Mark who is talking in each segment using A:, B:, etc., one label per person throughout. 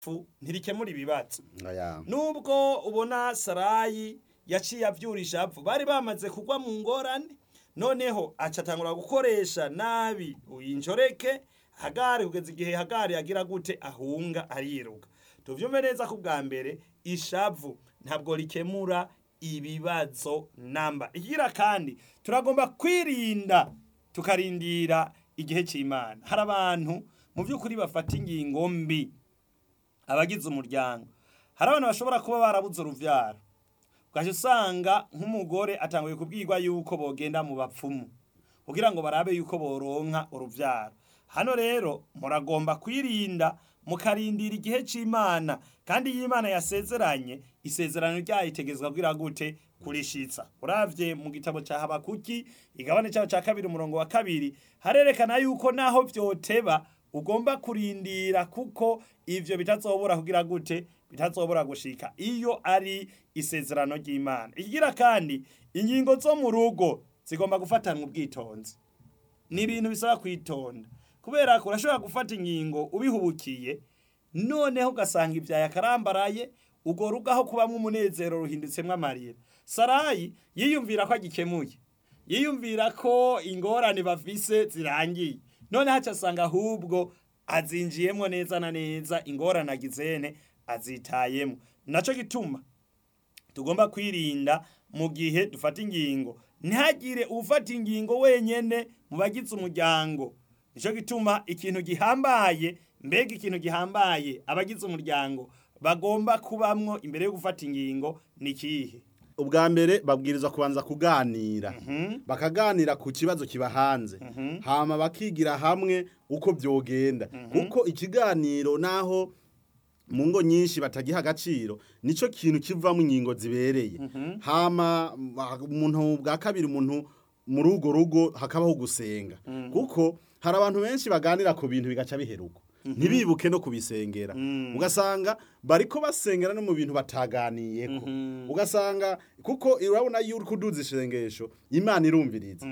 A: fu ntirikemura ibibazo
B: aya
A: nubwo ubona sarayi yaciye avyura ishavu bari bamaze kugwa mu ngorane noneho aca atangura gukoresha nabi uyinjoreke hagari kugeza igihe hagari agira gute ahunga ariruka tuvyumve neza ko bwa mbere ishavu ntabwo rikemura ibibazo namba igira kandi turagomba kwirinda tukarindira igihe c'imana hari abantu mu by'ukuri bafata ingingo mbi abagize umuryango hari abantu bashobora kuba barabuze uruvyaro ugaca usanga nk'umugore atanguye kubwirwa yuko bogenda mu bapfumu kugira ngo barabe yuko boronka uruvyaro hano rero muragomba kwirinda mukarindira igihe c'imana kandi iyo imana yasezeranye isezerano ryayo itegezwa kugira gute kurishitsa uravye mu gitabo ca habakuki igabane caho ca kabiri umurongo wa kabiri harerekana yuko naho vyoteba ugomba kurindira kuko ivyo bitazobura kugira gute bitazobura gushika iyo ari isezerano ry'imana ikigira kandi ingingo zo mu rugo zigomba gufatanwa ubwitonzi ni ibintu bisaba kwitonda kubera ko urashobora gufata ingingo ubihubukiye noneho ugasanga ibyaye akarambaraye urwo rugo aho kubamwo umunezero ruhindutsemwo amarira sarayi yiyumvira ko agikemuye yiyumvira ko ingorane bafise zirangiye none haca asanga ahubwo azinjiyemwo neza na neza ingorane agizene azitayemwo naco gituma tugomba kwirinda mu gihe dufata ingingo ntihagire ufata ingingo wenyene mu bagize umuryango nico gituma ikintu gihambaye mbega ikintu gihambaye abagize umuryango bagomba kubamwo imbere yo gufata ingingo ni kihe
B: ubwa mbere babwirizwa kubanza kuganira bakaganira ku kibazo kiba hanze hama bakigira hamwe uko byogenda kuko ikiganiro naho mu ngo nyinshi batagiha agaciro nico kintu kivamo ingingo zibereye hama umuntu bwa kabiri umuntu muri urwo rugo hakabaho gusenga kuko hari abantu benshi baganira ku bintu bigaca biheruka ntibibuke no kubisengera ugasanga bariko basengera no mu bintu bataganiyeko ugasanga kuko urabona iyo uri kuduza isengesho imana irumviriza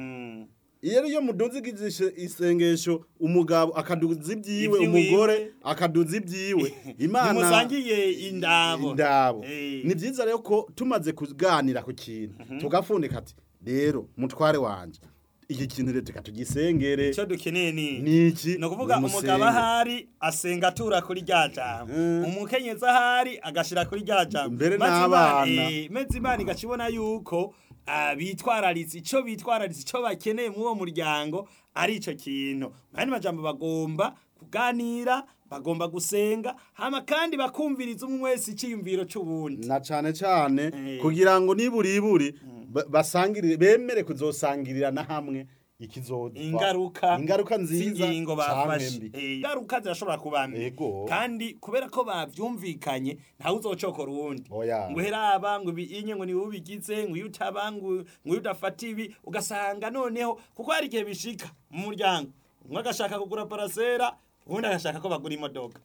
B: iyo iyo muduza isengesho umugabo akaduza ibyiwe
A: Ivy'iwiwe.
B: umugore akaduza ibyiwe imana
A: ntimusangiye indabo
B: indabo
A: Eh.
B: ni byiza rero ko tumaze kuganira ku kintu tugafundika ati rero mutware wanje iki kintu rero reka tugisengere
A: icyo dukeneye ni
B: niki
A: ni ukuvuga umugabo ahari asenga atura kuri rya jambo umukenyezi ahari agashira kuri rya jambo
B: Mbere
A: Maze
B: n'abana.
A: Imana- eh, maze imana igaca ibona yuko ah, bitwararitse icyo bitwararitse icyo bakeneye muri uwo muryango ari icyo kintu mu yandi majambo bagomba kuganira bagomba gusenga hama kandi bakumviriza umwe wese icyiyumviro c'uwundi
B: na cane cane
A: Eh.
B: kugira ngo niburiburi ba- basangirire bemere kuzosangirira na hamwe ikizoza
A: ingaruka
B: ingaruka nziza
A: z'ingingo
B: canke
A: bafashe
B: mbi.
A: Eh, ingaruka zirashobora kuba mbi
B: Ego.
A: kandi kubera ko bavyumvikanye ntawe uzocokora uwundi
B: Oya.
A: ngo heraba ngo ibinye ngo niwe ubigize ngo iyo utaba ngo ngo iyo udafata ibi ugasanga noneho kuko hari igihe bishika mu muryango umwe agashaka kugura parasera uwundi agashaka ko bagura imodoka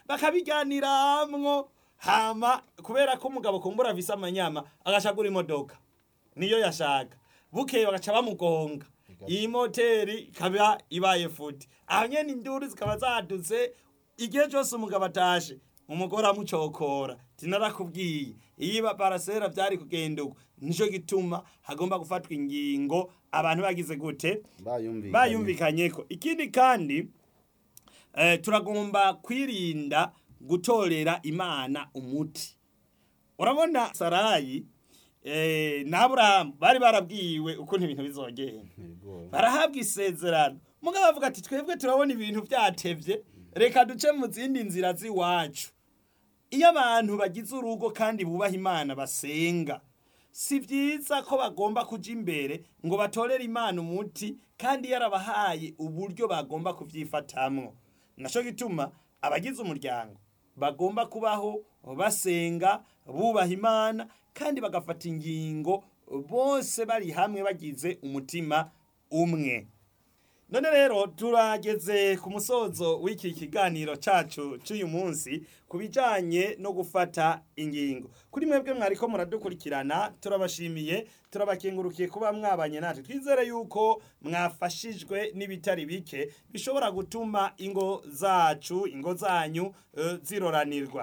A: bakabiganiramwo hama kubera ko umugabo kumbura afise amanyama agashaka kugura imodoka niyo yashaka bukeye bagaca bamugonga iyi moteri ikaba ibaye futi aho nyene induru zikaba zadutse igihe cyose umugabo atashe umugore amucokora tinarakubwiye iyo iba parasera byari kugenda uko nico gituma hagomba gufatwa ingingo abantu bagize gute
B: bayumvikanye
A: bayumvikanyeko ikindi kandi eh, turagomba kwirinda gutorera imana umuti urabona sarayi eh, na aburahamu bari barabwiwe ukuntu ibintu bizogenda
B: Ego.
A: barahabwa isezerano mugabo bavuga ati twebwe turabona ibintu byatevye reka duce mu zindi nzira z'iwacu iyo abantu bagize urugo kandi bubaha imana basenga si byiza ko bagomba kuja imbere ngo batorere imana umuti kandi yarabahaye uburyo bagomba kubyifatamwo naco gituma abagize umuryango bagomba kubaho basenga bubaha imana kandi bagafata ingingo bose bari hamwe bagize umutima umwe none rero turageze ku musozo w'iki kiganiro cacu c'uyu munsi ku bijanye no gufata ingingo kuri mwebwe mwariko muradukurikirana turabashimiye turabakengurukiye kuba mwabanye natwe twizere yuko mwafashijwe n'ibitari bike bishobora gutuma ingo zacu ingo zanyu uh, ziroranirwa